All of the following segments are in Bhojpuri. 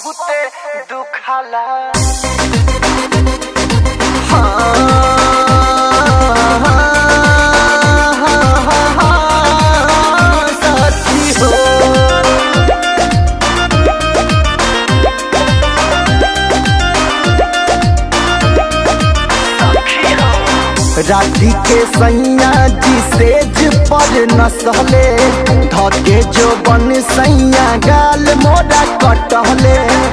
बहुते दुखाला साथी हो राधी के सैया जी सेज पर नसले धके जो बन सैया गाल मोरा कटहले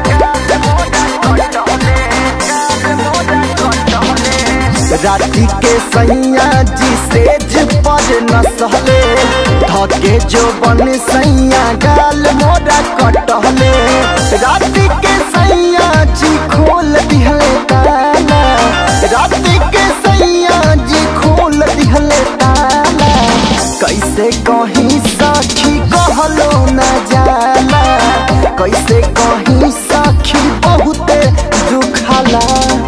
राधी के सैया जी सेज पर नसले धके जो बन सैया गाल मोरा कटहले राधी के सैया जी खोल दिहले ताला राधी के सैया जी खोल दिहले ताला कैसे कहीं साखी कहलो न जाला कैसे कहीं साखी बहुते दुखाला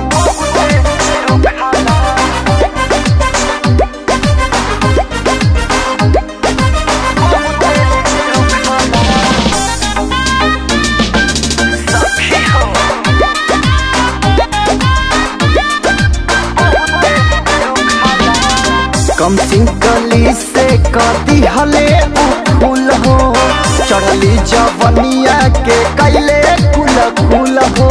कम सिंकली से कदी हले फूल हो चढ़ली जवनिया के कैले कुल कुल हो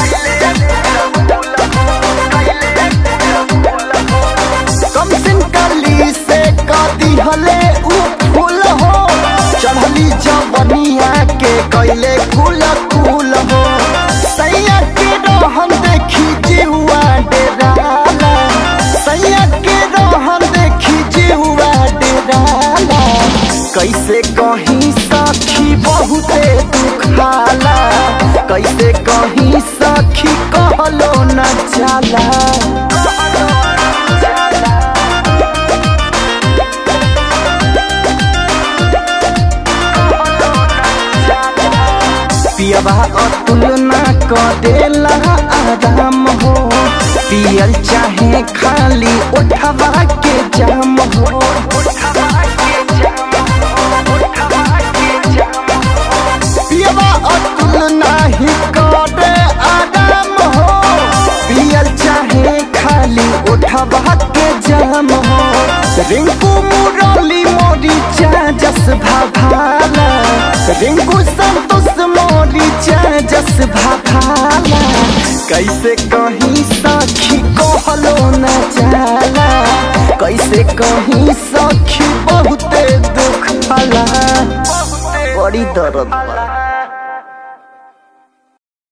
कम सिंकली से कदी हले फूल हो चढ़ली जवनिया के कैले कुल कुल हो सैया के रोहन देखी जीवा डेराला सैया के रोहन देखी जीवा डेराला कैसे कहीं सखी बहुते दुखाला कैसे कहीं सखी कहलो न जाला पियबा अतुल ना करेला आराम हो पियल चाहे खाली उठवा के जाम हो पियबा अतुल नाही करे आराम हो पियल चाहे खाली उठवा के जाम हो रिंकू मुरली मोरी जस भाभाला रिंकू संतोष मोरी जस भाभाला कैसे कहीं सखी कहलो न जाला कैसे कहीं सखी बहुते दुख भला बड़ी दर्द बा